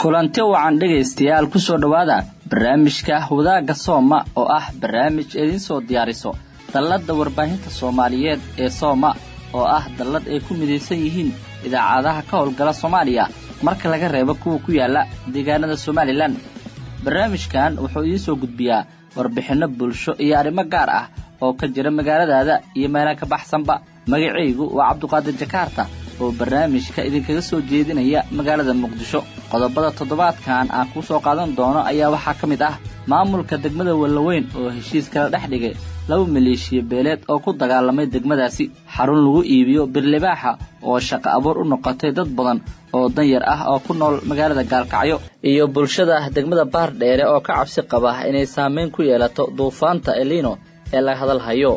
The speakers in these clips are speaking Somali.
kulanti wacan dhegaystayaal ku soo dhowaada barnaamijka wadaagga sooma oo ah barnaamij idiin soo diyaariso dalladda warbaahinta soomaaliyeed ee sooma oo ah dallad ay ku midaysan yihiin idaacadaha ka howlgala soomaaliya marka laga reebo kuwa ku yaalla deegaanada somalilan barnaamijkan wuxuu idiin soo gudbiyaa warbixinno bulsho iyo arrimo gaar ah oo ka jira magaaladaada iyo meela ka baxsanba magacaygu waa cabduqaadir jakaarta oo barnaamijka idinkaga soo jeedinaya magaalada muqdisho qodobada toddobaadkan aan kuu soo qaadan doono ayaa waxaa ka mid ah maamulka degmada wallaweyn oo heshiis kala dhex dhigay laba maleeshiya beeleed oo ku dagaalamay degmadaasi xarun lagu iibiyo birlibaaxa oo shaqo abuur u noqotay dad badan oo danyar ah oo ku nool magaalada gaalkacyo iyo bulshada degmada baardheere oo ka cabsi qaba inay saameyn ku yeelato duufaanta elino ee laga hadalhayo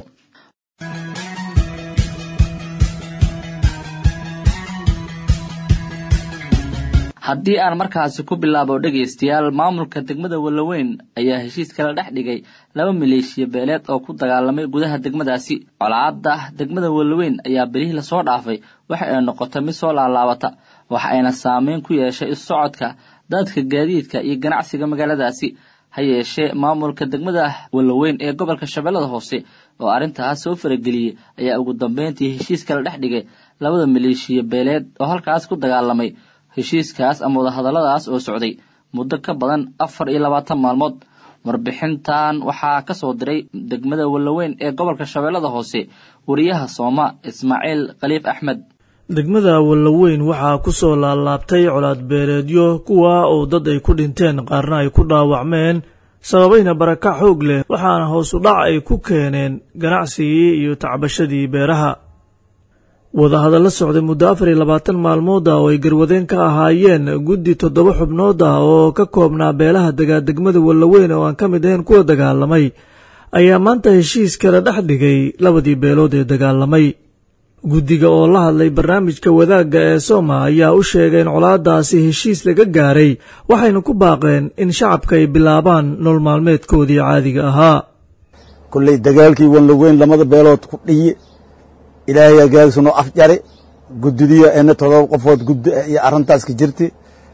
haddii aan markaasi ku bilaabo dhegaystayaal maamulka degmada wallaweyn ayaa heshiis kala dhex dhigay laba maleeshiya beeleed oo ku dagaalamay gudaha degmadaasi colaadda degmada wallaweyn ayaa belihii lasoo dhaafay waxa ay noqotay mid soo laalaabata waxa ayna saameyn ku yeeshay issocodka dadka gaadiidka iyo ganacsiga magaaladaasi ha yeeshee maamulka degmada wallaweyn ee gobolka shabeellada hoose oo arrintaas soo farageliyey ayaa ugu dambeyntii heshiis kala dhex dhigay labada maleeshiya beeleed oo halkaas ku dagaalamay heshiiskaas ama wadahadalladaas oo socday muddo ka badan afar iyo labaatan maalmood warbixintan waxaa ka soo diray degmada wallaweyn ee gobolka shabeellada hoose wariyaha sooma ismaaciil khaliif axmed degmada wallaweyn waxaa ku soo laalaabtay colaad beeleedyo kuwa oo dad ay ku dhinteen qaarna ay ku dhaawacmeen sababayna barakac xoog leh waxaana hoos u dhac ay ku keeneen ganacsigii iyo tacbashadii beeraha wadahadalla socday muddo afar iyo labaatan maalmood ah oo ay garwadeen ka ahaayeen guddi toddoba xubnood ah oo ka koobnaa beelaha degaa degmada wallaweyn oo aan ka mid ahayn kuwa dagaalamay ayaa maanta heshiis kala dhex dhigay labadii beelood ee dagaalamay guddiga oo la hadlay barnaamijka wadaagga ee sooma ayaa u sheegay in colaadaasi heshiis laga gaaray waxayna ku baaqeen in shacabka ay bilaabaan nool maalmeedkoodii caadiga ahaa kolley dagaalkii wallaweyn lamada beelood ku dhiye ilaahay agaagsanoo af jari guddidiyo ena todoba qofood guddi e iyo arrintaas ka jirti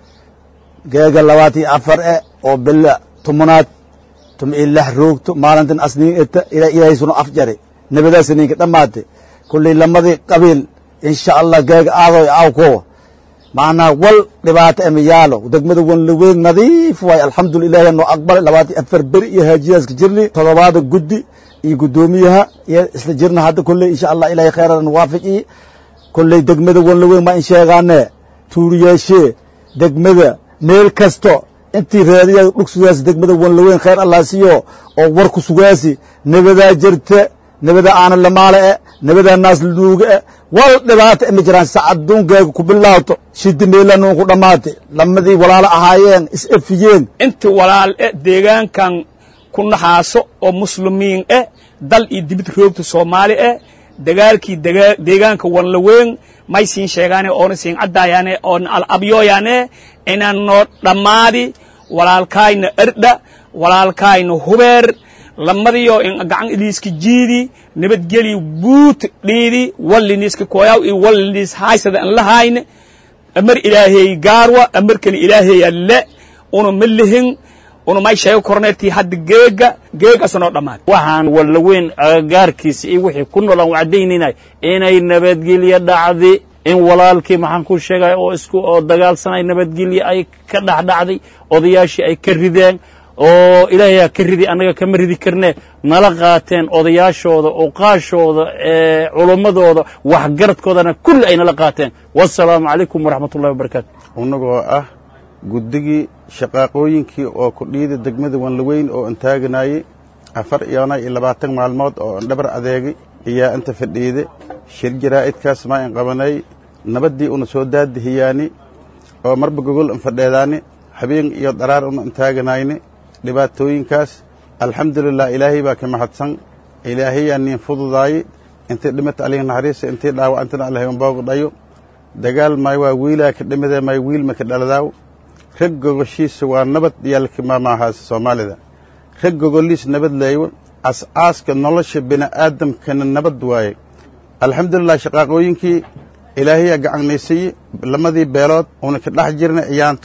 geega labaatan iyo afar e oo bella tumunaad tum i lix roogto maalintan asniin eta ilaa ilaahay sunoo af jari nabadaasaniinka dhammaate kulley lamadii qabiil insha allah geega aadoy awko macnaa wal dhibaato ema yaalo degmada wanlaweyn nadiif waay alxamdulilah ilaahay noo aqbalay labaatan afar beri iyo haajiyaas jirni todobaada guddi iyo guddoomiyaha iyo isla jirna hadda kolley insha allah ilahay kheyradan waafajiye kolley degmada wanlaweyn ma in sheegaane tuuriyaashee degmada meel kasto intii raadiya dhugsugaas degmada wanlaweyn kheyr allah siiyo oo war ku sugaasi nabadaa jirta nabadaa aana lamaale e nabadaa naas laduuga e wal dhibaato ima jiraan sacaduunkeega ku bilaawto shidi meelanuun ku dhammaate lamadii walaalo ahaayeen is efiyeen inti walaal e deegaankan ku naxaaso oo muslimiin eh dal iyo dibid roogta soomaali eh dagaalkii deegaanka wanlaweyn may siin sheegaane oona siin caddaayaane oona al-abyooyaane inaan noo dhammaadi walaalkaayna erdha walaalkaayna hubeer lamadiyo in gacan iliiska jiidi nabadgeli buut dhiidi walliniiska koyaw iyo walliniis haysada an lahayne amar ilaahay gaarwa amarkani ilaahay alle una ma lihin una may sheego korneertii hadda geega geegaasnoo dhammaad waxaan wallaweyn agagaarkiisa iyo wixii ku nool aan wacdaynaynahay inay nabadgelyo dhacdi in walaalkii maxaan ku sheegay oo isku oo dagaalsanay nabadgelyo ay ka dhexdhacday odayaashii ay ka rideen oo ilaahayaa ka ridi annaga kama ridi karnee nala qaateen odayaashooda oqaashooda culummadooda waxgaradkoodana kulli ay nala qaateen wasalaamu calaykum waraxmat ullahi wabarakaatu annagoo ah guddigii shaqaaqooyinkii oo kudhiida degmada wanlaweyn oo antaaganayey afar iyona iyo labaatan maalmood oo an dhabar adeegay ayaa inta fadhiide shir jaraa'idkaas maa in qabanay nabaddii una soo daadihiyaani oo marba gogol an fadheedaani habeen iyo dharaar una antaaganayni dhibaatooyinkaas alxamdulilah ilaahay baa ka mahadsan ilaahayaa niin fududaaye intii dhimata alihi naxariisa intii dhaawacantana allahay unboogu dhayo dagaal may waa wiilaa ka dhimidee may wiilma ka dhaladaaw rag gogoshiisa waa nabad yaalka maamaahaas soomaalida rag gogoliis nabad leeyo as'aaska nolosha bini'aadamkana nabad waaye alxamdulilah shaqaaqooyinkii ilaahayaa gacanaysiye lamadii beelood una ka dhex jirna ciyaantuun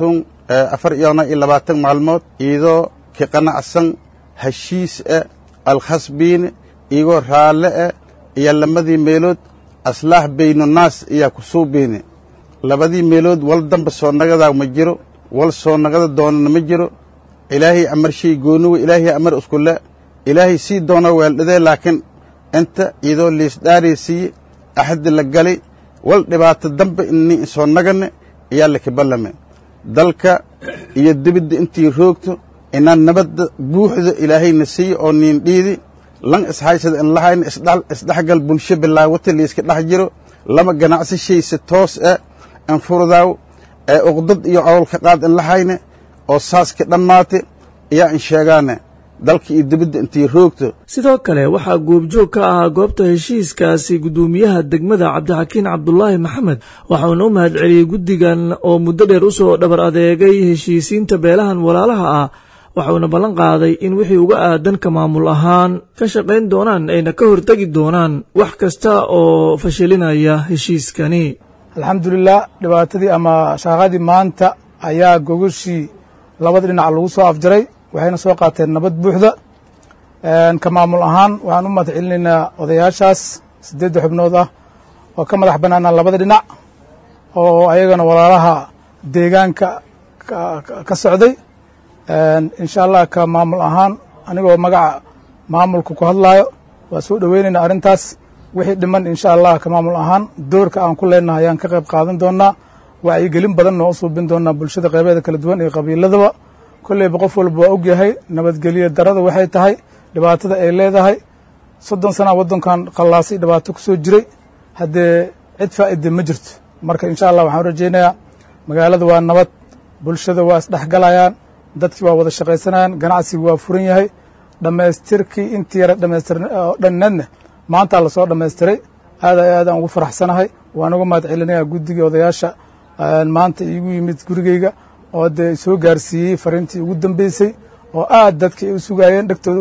afar iyona iyo labaatan maalmood iyadoo ka qanacsan heshiis eh alkhasbiine iyagoo raalle eh iyo lamadii meelood aslaax baynunaas iyaa ku suubiine labadii meelood wal damba soo nagadaa ma jiro wal soo nagada doonana ma jiro ilaahay amar shay gooniwe ilaahay amar iskule ilaahay sii doona weeldhadee laakiin inta iyadoo liisdhaaraysiiye axadi la galay wal dhibaato dambe ini soo nagane ayaa lakaballame dalka iyo dibidda intii roogto inaan nabadda buuxda ilaahayna siiye oo niin dhiidi lan ishaysada in lahayna isdhexgal bulsho bilaawata layska dhex jiro lama ganacsi shayse toos eh in furdaaw ee uqdad iyo cowlka qaad in lahayne oo saaska dhammaate ayaa in sheegaane dalka iyo dibadda intii roogto sidoo kale waxaa goobjoog ka ahaa goobta heshiiskaasi guddoomiyaha degmada cabdixakiin cabdulaahi maxamed waxauna u mahad celiyey guddigan oo muddo dheer u soo dhabar adeegay heshiisiinta beelahan walaalaha ah waxauna ballan qaaday in wixii uga aadan ka maamul ahaan ka shaqayn doonaan ayna ka hortegi doonaan wax kasta oo fashilinaya heshiiskani alxamdulilah dhibaatadii ama shaaqadii maanta ayaa gogoshii labada dhinac lagu soo afjaray waxayna soo qaateen nabad buuxda ka maamul ahaan waxaan u mahad celinaynaa odayaashaas siddeedda xubnood ah oo ka madax bannaana labada dhinac oo ayagana walaalaha deegaanka ka socday insha allah ka maamul ahaan anigoo magaca maamulka ku hadlaayo waa soo dhoweynaynaa arrintaas wixii dhiman insha allah ka maamul ahaan doorka aan ku leenahay ayaan ka qayb qaadan doonaa wacyigelin badan noo suubin doonaa bulshada qaybeeda kala duwan iyo qabiiladaba kolleyba qof walba waa og yahay nabadgelyo darada waxay tahay dhibaatada ay leedahay soddon sana waddankan qallaasay dhibaato ku soo jiray haddee cid faa'ide ma jirto marka insha allah waxaan rajaynayaa magaalada waa nabad bulshada waa isdhexgalayaan dadkii waa wada shaqaysanayaan ganacsigu waa furan yahay dhammaystirkii intii yara dhamaystir dhanneedna maantaa lasoo dhammaystiray aad ay aadaan ugu faraxsanahay waan uga mahad celinayaa guddigii odayaasha maanta iigu yimid gurigeyga oo dee soo gaarsiiyey fariintii ugu dambeysay oo aad dadkii u sugaayeen dhegtooda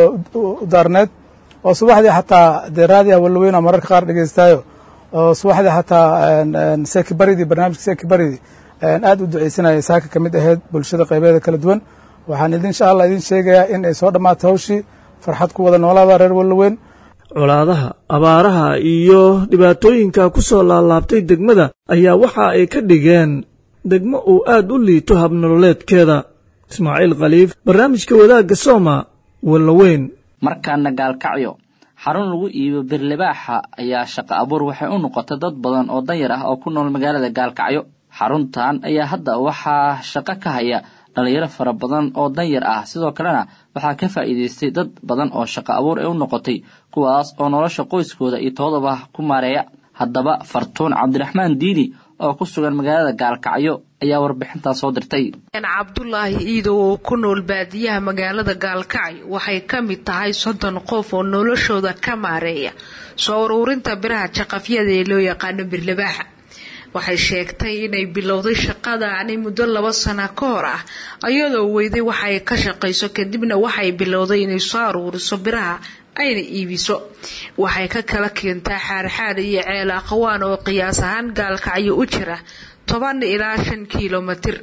u daarneed oo subaxdii xataa dee raadiyaha wallaweyna mararka qaar dhegeystaayo oo subaxdii xataa sekibaridii barnaamijka sekibaridii aad u ducaysanayay saaka ka mid ahayd bulshada qaybeeda kala duwan waxaan idin insha allah idin sheegayaa in ay soo dhammaato hawshii farxad ku wada noolaada reer wallaweyn colaadaha abaaraha iyo dhibaatooyinka ku soo laalaabtay degmada ayaa waxa ay ka dhigeen degmo uu aad u liito habnololeedkeeda ismaaciil khaliif barnaamijka wadaagga sooma wallaweyn markaana gaalkacyo xarun lagu iibo birlibaaxa ayaa shaqo abuur waxay u noqotay dad badan oo danyar ah oo ku nool magaalada gaalkacyo xaruntan ayaa hadda waxaa shaqo ka haya dhalinyaro fara badan oo danyar ah sidoo kalena waxaa ka faa'iidaystay dad badan oo shaqo abuur ay u noqotay kuwaas oo nolosha qoyskooda iyo toodaba ku maareeya haddaba fartuun cabdiraxmaan diini oo ku sugan magaalada gaalkacyo ayaa warbixintaa soo dirtay cabdulaahi iidow oo ku nool baadiyaha magaalada gaalkacyo waxay ka mid tahay soddon qof oo noloshooda ka maareeya soo uruurinta biraha jaqafyada ee loo yaqaano birlabaaxa waxay sheegtay inay bilowday shaqadaani muddo laba sana ka hor ah iyadoo weyday waxay ka shaqayso kadibna waxay bilowday inay soo aruuriso biraha ayna iibiso waxay ka kala keentaa xaarxaar iyo ceel aqwaan oo qiyaas ahaan gaalkacyo u jira toban ilaa shan kilomitir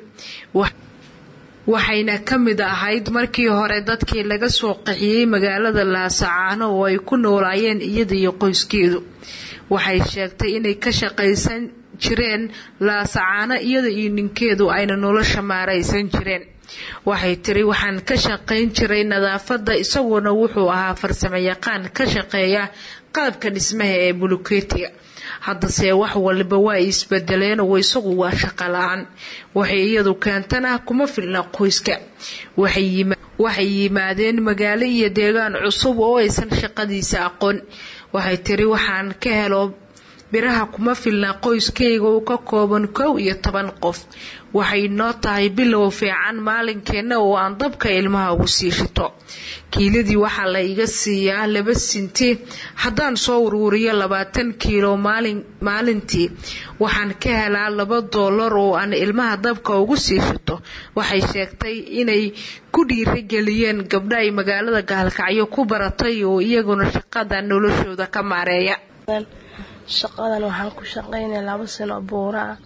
waxayna ka mid ahayd markii hore dadkii laga soo qaxiyey magaalada laasacaano oo ay ku noolaayeen iyada iyo qoyskeedu waxay sheegtay inay ka shaqaysan jireen laasacaano iyada iyo ninkeedu ayna nolosha maaraysan jireen waxay tiri waxaan ka shaqayn jiray nadaafadda isaguna wuxuu ahaa farsamo yaqaan ka shaqeeya qalabka dhismaha ee bulukeetiga haddase wax waliba waa isbedeleen oo isagu waa shaqo la-aan waxay iyadu keentana kuma filna qoyska waxay yimaadeen magaalo iyo deegaan cusub oo aysan shaqadiisa aqoon waxay tiri waxaan ka helo biraha kuma filna qoyskayga uu ka kooban kow iyo toban qof waxay noo tahay bilow fiican maalinkeenna oo aan dabka ilmaha ugu sii shito kiiladii waxaa la iga siiyaa laba sinti haddaan soo uruuriyo labaatan kiilo maalintii waxaan ka helaa laba doolar oo aan ilmaha dabka ugu sii shito waxay sheegtay inay ku dhiirageliyeen gabdha ay magaalada gaalkacyo ku baratay oo iyaguna shaqada noloshooda ka maareeya shaqadan waxaan ku shaqaynaya laba sano buura ah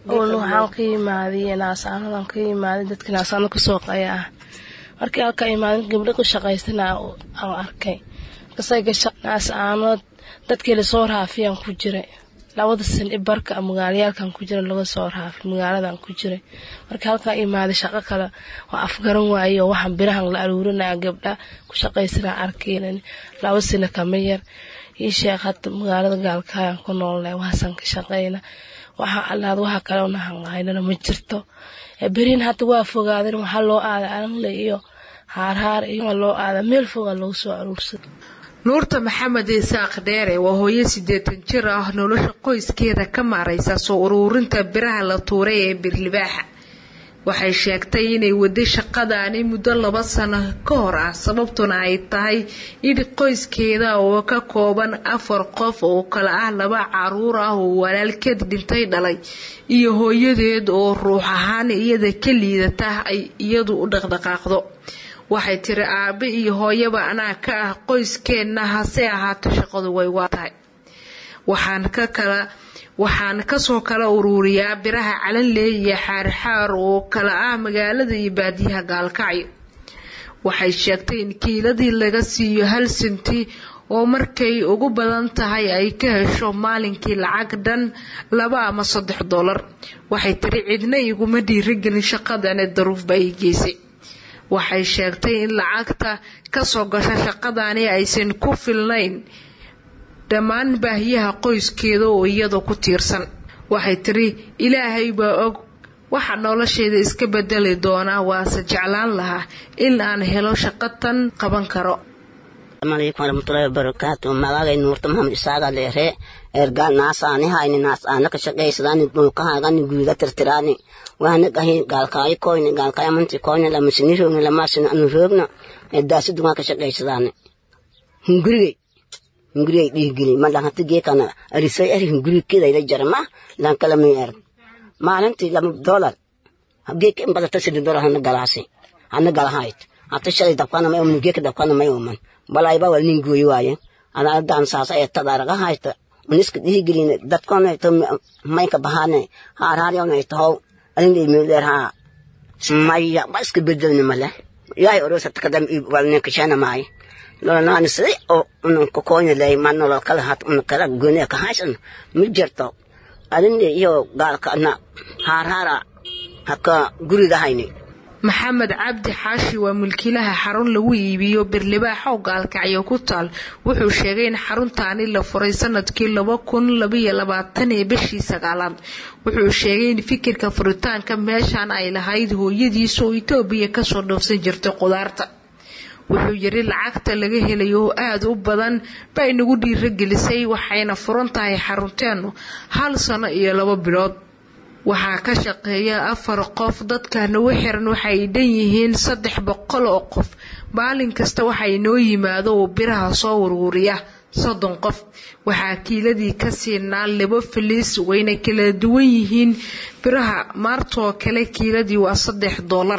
awalna waxaan ka imaaday naasaanadan ka imaaday dadka naasaano kasoo qaya ah markii halka imaaday gabdho ku shaqaysana aan arkay markasay gasha naasaanood dadkii lasoo raafiyaan ku jiray labada san i barka magaalayaalkan ku jira laga soo raafi magaaladan ku jiray marka halkaa imaaday shaqo kale waa afgaran waaye oo waxaan birahan la aruurinaya gabdha ku shaqaysanaa arkeynan laba sano kama yar ii sheekh hadda magaalada gaalkaayaan ku noolnahay waxaasan ka shaqayna waxaa allaad waxa kale unahanqaynana ma jirto berin hadda waa fogaadeen waxaa loo aada alanle iyo haarhaar iyo loo aada meel fogaa lagu soo aruursada nuurta maxamed isaaq dheere waa hooyo siddeetan jir ah nolosha qoyskeeda ka maaraysa soo uruurinta biraha la tuuray ee birlibaaxa waxay sheegtay inay waday shaqadaani muddo laba sano ka hor ah sababtuna ay tahay in qoyskeeda oo ka kooban afar qof oo kale ah laba caruur ah oo walaalkeed dhintay dhalay iyo hooyadeed oo ruux ahaan iyada ka liidata ay iyadu u dhaqdhaqaaqdo waxay tiri aabe iyo hooyaba anaa ka ah qoyskeenna hase ahaato shaqadu way waa tahay waxaan ka kala waxaan kasoo kala uruuriyaa biraha calanley iyo xaarxaar oo kala ah magaalada iyo baadiyaha gaalkacyo waxay sheegtay in kiiladii laga siiyo hal sinti oo markay ugu badan tahay ay ka hesho maalinkii lacag dhan laba ama saddex dollar waxay tiri cidna iguma dhiirigelin shaqadane daruufba ay geysay waxay sheegtay in lacagta kasoo gasha shaqadani aysan ku filnayn dhammaan baahiyaha qoyskeeda oo iyada ku tiirsan waxay tiri ilaahay baa og waxa nolosheeda iska bedeli doonaa waase jeclaan lahaa in aan helo shaqo tan qaban karo alaykum waraxmatullaahi wabarakaatu magagay nuurta maxamed isaaga leere erga naasaani hayni naasaana ka shaqaysadaani dhulkahaagani guuda tirtiraani waana gahi gaalkaayo koyni gaalkaayo amanti koyni lamasini roogni lamaasini anu roogna edaasi dumaa ka shaqaysadaani hungurigay hungurigay dhiigili ma lahanta geekana arisay eri hungurigkeedayla jarma lankalamay er maalintii lama dolar geeka in badata sidi dolar hana galaasi hana galahayt hata shalay dabkana may oman geeka dabkana may oman balayba wal nin gooyi waaye ana adan saasa ee tadaraga hayta uniska dhihigelin dadkona to mayka bahane haar haar yawna tahow alin meeler ha maya baska bedelni male yaay orosa takadam walne kashana mai lola nani sidi o un ko konya lay manno lo kala hat un kala gone ka hasan mi jerto alin iyo galka na haar hara haka guriga hayni maxamed cabdi xaashi waa mulkiilaha xarun lagu iibiyo birlibaax oo gaalkacyo ku taal wuxuu sheegay in xaruntaani la furay sanadkii laba kun labaiyo labaatan ee bishii sagaalaad wuxuu sheegay in fikirka furitaanka meeshan ay lahayd hooyadiisa oo itoobiya kasoo dhoofsan jirtay qudaarta wuxuu yiri lacagta laga helayo oo aada u badan bay nagu dhiiragelisay waxayna furan tahay xarunteenu hal sano iyo labo bilood waxaa ka shaqeeya afar qof dadka nagu xiran waxay dhan yihiin saddex boqol oo qof maalin kasta waxaa inoo yimaado oo biraha soo uruuriya soddon qof waxaa kiiladii ka siinaa labo filiis wayna kala duwan yihiin biraha maartoo kale kiiladii waa saddex doolar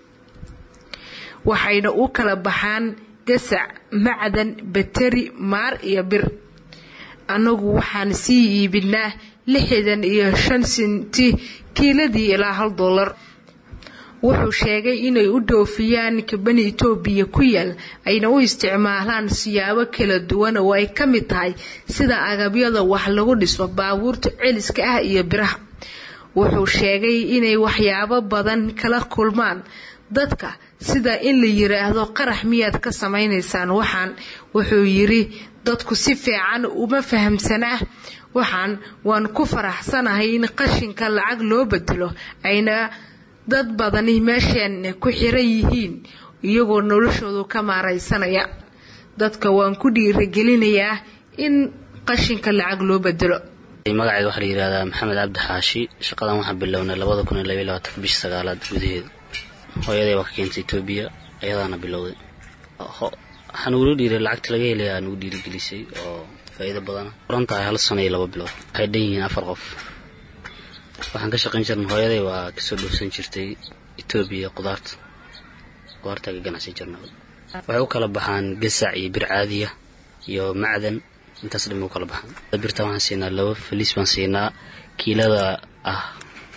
waxayna u kala baxaan gasac macdan bateri maar iyo bir annagu waxaan sii iibinaa lixdan iyo shan sinti kiiladii ilaa hal dollar wuxuu sheegay inay u dhoofiyaan kabani itoobiya ku yaal ayna u isticmaalaan siyaabo kala duwan oo ay ka mid tahay sida agabyada wax lagu dhiso baabuurta celiska ah iyo biraha wuxuu sheegay inay waxyaabo badan kala kulmaan dadka sida in la yiraahdo qarax miyaad ka samaynaysaan waxaan wuxuu yiri dadku si fiican uma fahamsanaa waxaan waan ku faraxsanahay in qashinka lacag loo bedelo ayna dad badani meesheen ku xiran yihiin iyagoo noloshoodu ka maaraysanaya dadka waan ku dhiiragelinayaa in qashinka lacag loo bedelo magacayga waxaa la yidhahdaa maxamed cabdi xaashi shaqadan waxaan bilownay labada kun iyo labaiy labaatanka bishii sagaalaad gudaheeda hooyaday waa ka keentay etoobiya ayadaana bilowday waxaa nugula dhiiray lacagta laga helayaa nugu dhiirigelisay oo faa'iido badana furan tahay hal sano iyo laba bilood waxay dhan yihiin afar qof waxaan ka shaqayn jirnay hooyaday waa kasoo dhoofsan jirtay etoobiya qudaarta qudaartaa ka ganacsan jirna waxay u kala baxaan gasac iyo bir caadiya iyo macdan intaas dhan bay u kala baxaan birta waxaan siinaa laba faliis baan siinaa kiilada ah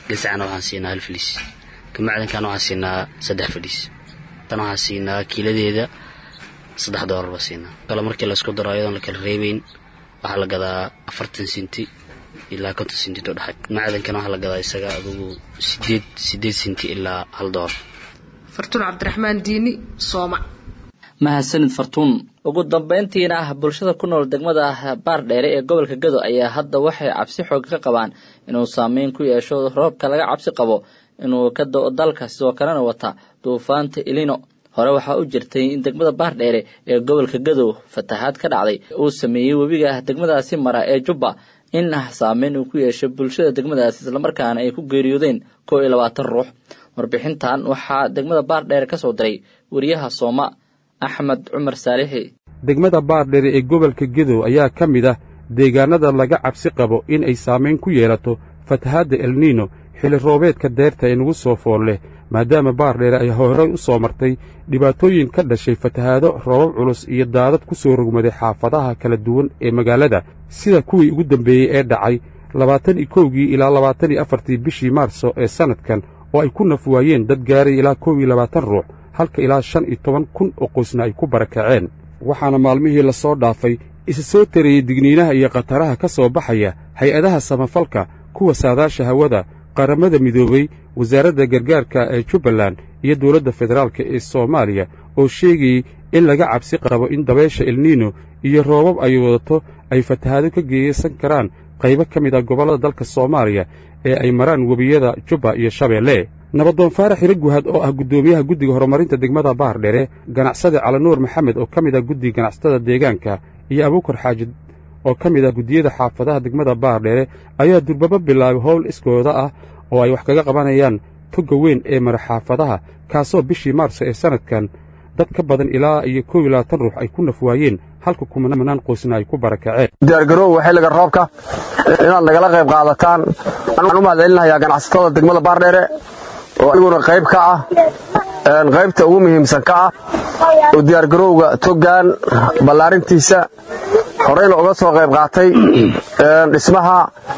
gasacana waxaan siinaa hal filiis ka macdankana waxaan siinaa saddex filiis tan waxaan siinaa kiiladeeda saddex doolar baa siinaa kale markii laisku daro ayadoon la kala reebeyn waxaa la gadaa afartan sinti ilaa konton sinti to dhexay macdankana waxaa la gadaa isaga adugu sideed sideed sinti ilaa hal doolar fartuun cabdiraxmaan diini sooma mahadsanid fartuun ugu dambayntiina ah bulshada ku nool degmada baardheere ee gobolka gado ayaa hadda waxay cabsi xoog ka qabaan inuu saameyn ku yeesho roobka laga cabsi qabo inuu ka do-o dalka sidoo kalena wata duufaanta ilino hore waxaa u jirtay in degmada baardheere ee gobolka gadow fatahaad ka dhacday uu sameeyey webiga degmadaasi mara ee jubba in ah saameyn uu ku yeeshay bulshada degmadaasi islamarkaana ay ku geeriyoodeen kow iyo labaatan ruux warbixintan waxaa degmada baardheere ka soo diray wariyaha sooma axmed cumar saalixi degmada baardheere ee gobolka gedow ayaa ka mid ah deegaannada laga cabsi qabo in ay saamayn ku yeelato fatahaadda elniino xilli roobeedka deerta ee nagu soo fool leh maadaama baardheere ay horey u soo martay dhibaatooyin ka dhashay fatahaado roobab culus iyo daadad ku soo rogmaday xaafadaha kala duwan ee magaalada sida kuwii ugu dambeeyey ee dhacay labaatan iyo kowgii ilaa labaatan iyo afartii bishii maarso ee sannadkan oo ay ku naf waayeen dad gaaray ilaa kow iyo labaatan ruux halka ilaa shan iyo toban kun oo qoysna ay ku barakaceen waxaana maalmihii la soo dhaafay isa soo tarayey digniinaha iyo khataraha ka soo baxaya hay-adaha samafalka kuwa saadaasha hawada qaramada midoobey wasaaradda gargaarka ee jubbaland iyo dowladda federaalka ee soomaaliya oo sheegayey in laga cabsi qabo in dabaysha elniino iyo roobab ay wadato ay fatahaado ka geeysan karaan qaybo ka mid ah gobollada dalka soomaaliya ee ay maraan webiyada jubba iyo shabeelle nabadoon faarax hiro guhad oo ah guddoomiyaha guddiga horumarinta degmada baardhere ganacsade calanuur maxamed oo ka mid ah guddiga ganacsatada deegaanka iyo abuukar xaajid oo ka mid ah guddiyada xaafadaha degmada baardheere ayaa durbaba bilaabay howl iskooda ah oo ay wax kaga qabanayaan togga weyn ee mara xaafadaha kaasoo bishii maarso ee sannadkan dad ka badan ilaa iyo kow iyo labaatan ruux ay ku naf waayeen halka kumanaan qoysna ay ku barakaceen diyaargaroow xilliga roobka inaad nagala qayb qaadataan waxaan u mahadcelinayaa ganacsatada degmada baardheere oo iguna qayb ka ah qaybta ugu muhiimsan ka ah oo diyaargarowga toggan ballaarintiisa horeyna uga soo qayb qaatay dhismaha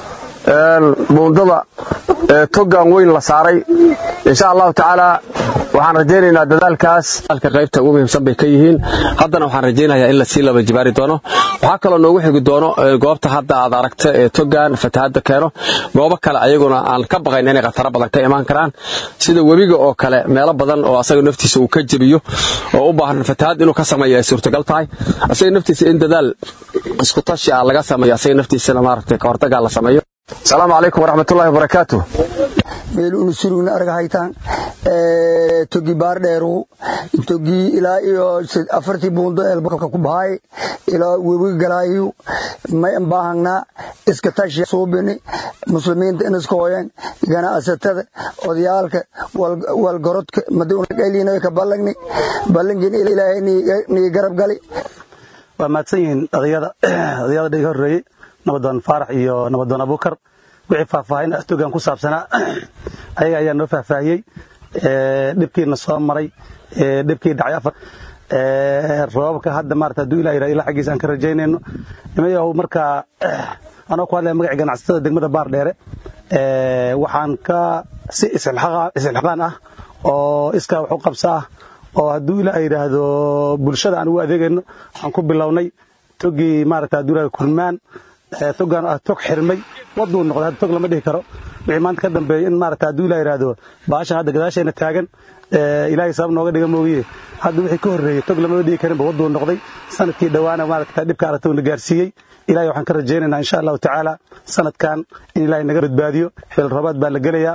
buundada toggan weyn la saaray insha allahu tacaala waxaan rajaynaynaa dadaalkaas qaybta ugu muhiimsan bay ka yihiin haddana waxaan rajaynayaa in lasii laba jibaari doono waxaa kaloo noogu xigi doono goobta hadda aad aragta ee toggan fatahaadda keeno goobo kale ayaguna aan ka baqayn inay khataro badan ka imaan karaan sida webiga oo kale meelo badan oo asaga naftiisa uu ka jebiyo oo u baahan fatahaad inuu ka sameeyo ay suurtagal tahay asaga naftiisa in dadaal isku tashi ah laga sameeyo asaga naftiisana maaragtay ka hortagaa la sameeyo asalaamu calaykum waraxmatullahi wabarakaatu meel unu surugna arga haytaan togi baardheeru togi ilaa iyo afartii buundo eelbalka ku bahay ilaa webiga galaayu may baahagna iska tashi suubini muslimiinta in iska hoyan ganacsatada odayaalka walgorodka madiunaqaylina ka ballagni ballangin ilaahay nii garab gali waa mahadsan yihiin odayada odayada dhiga horreeyey nabadoon faarax iyo nabadoon abuukar wixii faahfaahin togan ku saabsanaa ayaga ayaa noo faahfaahiyey dhibkiina soo maray dhibkii dhacay afar roobabka hadda maarata hadduu ilah yidhahdo ilaa xaggiisa aan ka rajaynayno nimayahow markaa anoo ku hadlaya magaca ganacsatada degmada baardheere waxaan ka si isilxaqaan ah oo iskaa wax u qabsa ah oo hadduu ilah yidhaahdo bulshada aan ugu adeegayno waxaan ku bilownay togii maarata hadduu yidhahdo kurmaan togaan ah tog xirmay waduu noqday hadda tog lama dhihi karo wixii maanta ka dambeeyey in maarata hadduu ilah yidhaahdo baashan hadda gadaashayna taagan ilaahay sabab nooga dhiga moogiye hadda wixii ka horreeyey tog lamama dhigi karinba waduu noqday sanadkii dhowaana maarata dhibka aragtowna gaarsiiyey ilahay waxaan ka rajaynaynaa insha allahu tacaala sanadkan in ilahay naga badbaadiyo xil roobaad baa la gelayaa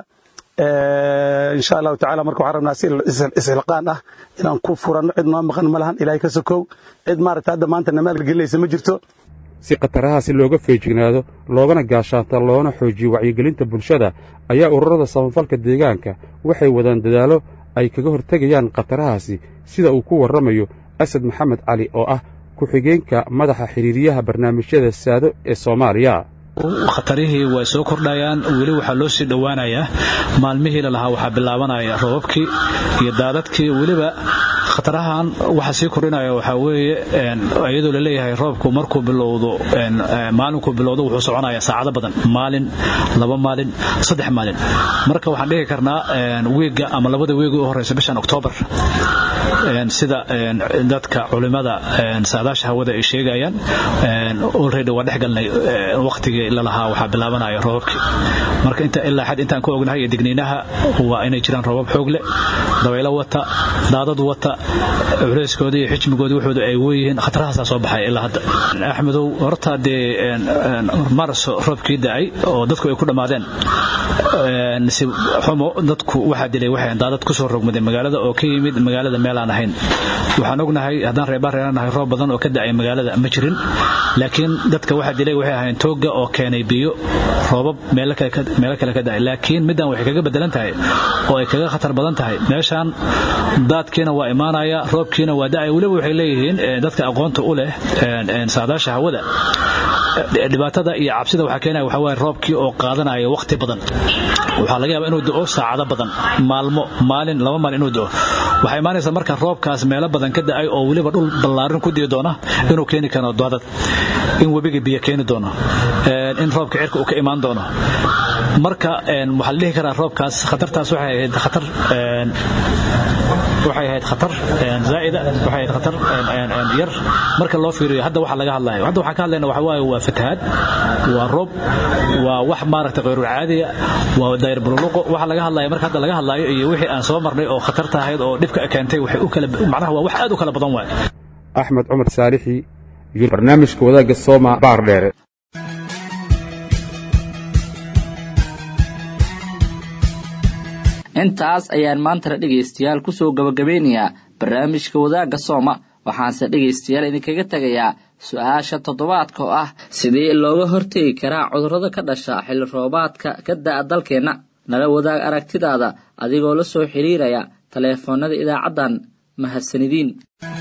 insha allahu tacala marka waxaan rabnaa si ishilqaan ah inaan ku furanno cid noo maqan ma lahan ilahay ka sokow cid maarata hadda maanta namaal gelinaysa ma jirto si khatarahaasi looga feejignaado loogana gaashaanta loona xoojiyo wacyigelinta bulshada ayaa ururada samafalka deegaanka waxay wadaan dadaallo ay kaga hortegayaan khatarahaasi sida uu ku warramayo asad maxamed cali oo ah ku-xigeenka madaxa xidhiiriyaha barnaamijyada saado ee soomaaliya khatarihii way soo kordhayaan weli waxaa loo sii dhowaanayaa maalmihii lalahaa waxaa bilaabanaya robabkii iyo daadadkii weliba khatarahan waxa sii kordhinaya waxaa weeye iyadoo laleeyahay roobku markuu bilowdo maalinkuu bilowdo wuxuu soconayaa saacado badan maalin laba maalin saddex maalin marka waxaan dhihi karnaa wiigga ama labada wiigi u horeysa bishan oktoobar sida dadka culimada saadaasha hawada ay sheegayaan already waa dhex galnay waqtigii lalahaa waxaa bilaabanaya roobabkii marka inta ilaa xad intaan ku ognahay iyo digniinaha waa inay jiraan roobab xoog leh dabaylo wata daadad wata culeyskoodii iyo xijmigoodii wuxuuda ay weeyihiin khatarahaasaa soo baxay ilaa hadda axmedow horta dee marso roobkii da'ay oo dadku ay ku dhammaadeen xumo dadku waxaa dilay waxay daadad ku soo rogmaday magaalada oo ka yimid magaalada meel aan ahayn waxaan ognahay haddaan reebaan reeranahay roob badan oo ka da'ay magaalada ma jirin laakiin dadka waxaa dilay waxay ahayn toogga oo keenay biyo roobab meelo kale ka da'ay laakiin middan waxay kaga bedelan tahay oo ay kaga khatar badan tahay meeshaan daadkiina waa imaanaya roobkiina waa da'aya weliba waxay leeyihiin dadka aqoonta u leh saadaasha hawada dhibaatada iyo cabsida waxaa keenaya waxaa waaye roobkii oo qaadanaya waqti badan waxaa laga yaabaa inuu da'o saacado badan maalmo maalin laba maalin inuu da'o waxaa imaanaysa marka roobkaas meelo badan ka da'ay oo weliba dhul ballaarin ku dii doona inuu keeni karo daadad in webiga biyo keeni doono in roobka cirka uu ka imaan doono marka waxaa la dhihi karaa roobkaas khatartaas waxay ahayd khatar waxay ahayd khatar zaa'ida waxay ahayd khatar yar marka loo fiiriyo hadda waxa laga hadlayo hadda waxaan ka hadlayna waxa waaye waa fatahaad waa roob waa wax maaragtay qayru caadiya waa daayir bululuqo waxa laga hadlayo marka hadda laga hadlayo iyo wixii aan soo marnay oo khatarta ahayd oo dhibka keentay waxay u kala macnaha waa wax aad u kala badan waay axmed cumar saalixi iyo barnaamijka wadaagga sooma baar dheere intaas ayaan maantana dhegaystayaal ku soo gabagabeynayaa barnaamijka wadaagga sooma waxaanse dhegaystayaal idinkaga tegayaa su-aasha toddobaadka oo ah sidee looga hortegi karaa cudurrada ka dhasha xilli roobaadka ka da'a dalkeenna nala wadaag aragtidaada adigoo la soo xidhiiraya taleefoonnada idaacaddan mahadsanidin